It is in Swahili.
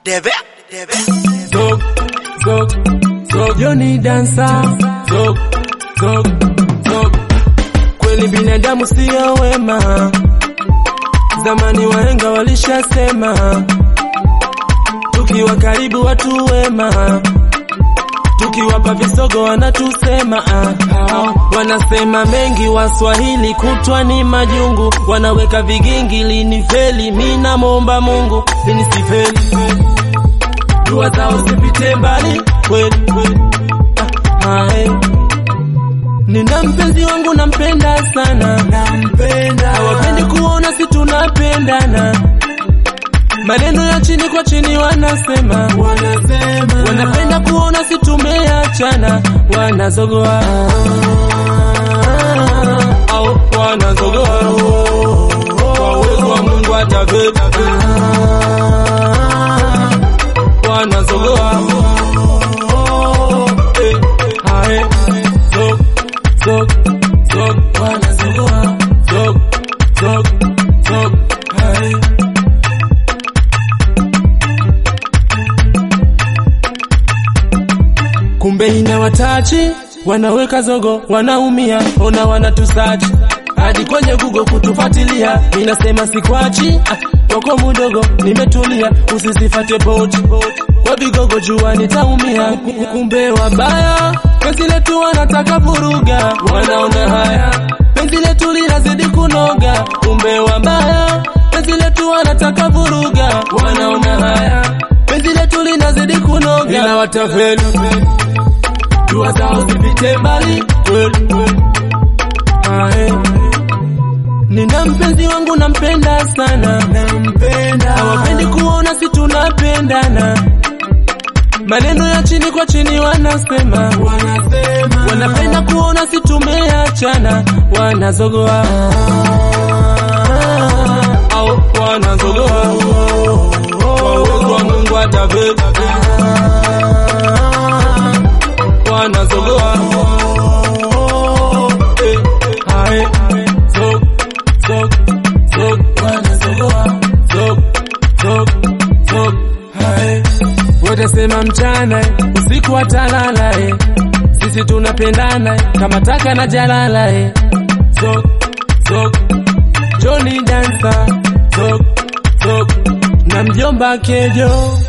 Debe, debe. Zog, zog, zog, Johnny dancer. Zog, zog, zog. Kweli binadamu sio wema, zamani wahenga walishasema, tukiwa karibu watu wema, tukiwapa visogo wanatusema ah, ah. Wanasema mengi Waswahili kutwa ni majungu, wanaweka vigingi lini feli, mina momba Mungu sinisifeli dua zao zipite mbali kweli kweli. Ah, ah, eh. Nina mpenzi wangu nampenda sana, nampenda. Hawapendi kuona si tunapendana, maneno ya chini kwa chini wanasema, wanasema. Wanapenda kuona si tumeachana, wanazogoa au wanazogoa kwa uwezo wa Mungu ataveta wanazogoa Eh, ae, zog, zog, zog, wanazogoa zog, zog, zog, ae. kumbe ina watachi wanaweka zogo wanaumia ona wanatusachi hadi kwenye Google kutufuatilia inasema sikwachi ah, toko mudogo nimetulia usisifate boti kwa vigogo jua nitaumia kumbe wabaya penzi letu wanataka vuruga wanaona haya penzi letu linazidi kunoga kumbe wabaya penzi letu wanataka vuruga wanaona haya penzi letu linazidi kunoga ila watafeli dua zao zipite mbali kweli kweli Ae. Nina mpenzi wangu nampenda sana, nampenda. Hawapendi kuona si tunapendana, maneno ya chini kwa chini wanasema, wanasema. Wanapenda kuona si tumeachana, wanazogoa au wanazogoa kwa uwezo wa Mungu ataveta wanazogoa Eh, ae, zog, zog, zog, wanazogoa zog, zog, zog, ae. Watasema mchana eh, usiku watalala eh. Sisi tunapendana eh, kama taka na jalala eh. Zog, zog, Johnny dancer zog, zog, na mjomba kejo